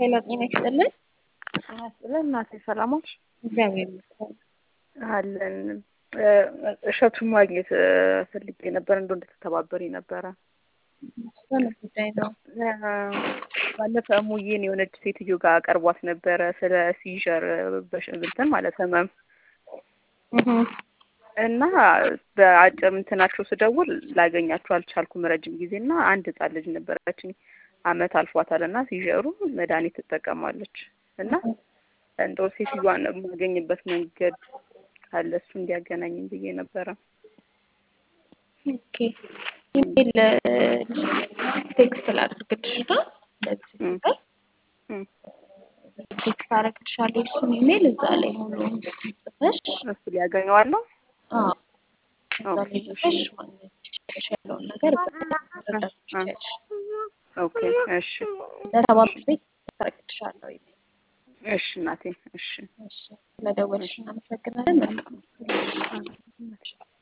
ሄሎ ጤና ይስጥልን። ስለ እናቴ ሰላሞች እግዚአብሔር ይመስገን። አለን እሸቱን ማግኘት ፈልጌ ነበር። እንደ እንድትተባበሪ ነበረ። በምን ጉዳይ ነው? ባለፈ እሙዬን የሆነች ሴትዮ ጋር ቀርቧት ነበረ ስለ ሲዥር በሽንብልትን ማለት ህመም እና በአጭር እንትናቸው ስደውል ላገኛቸው አልቻልኩም ረጅም ጊዜ እና አንድ ህጻን ልጅ ነበረችኝ አመት አልፏታል እና ሲዥሩ መድኃኒት ትጠቀማለች እና እንደው ሴትዮዋን የማገኝበት መንገድ ካለ እሱ እንዲያገናኝም ብዬ ነበረ። ኦኬ ኢሜል ቴክስት ላድርግልሽ ና ለዚህ ነገር ቴክስት አደርግልሻለሁ እሱን ኢሜል እዛ ላይ ሙሉውን ጽፈሽ እሱ ሊያገኘዋለሁ። አዎ እዛ ላይ ጽፈሽ ማግኘት ትችያለሽ ያለውን ነገር እዛ ላይ መረዳት ትችያለሽ። ኦኬ እሺ ለተባበር ቤት ታደርግልሻለሁ ኢሜል እሺ እናቴ እሺ እሺ ስለደወልሽ እናመሰግናለን። መልካም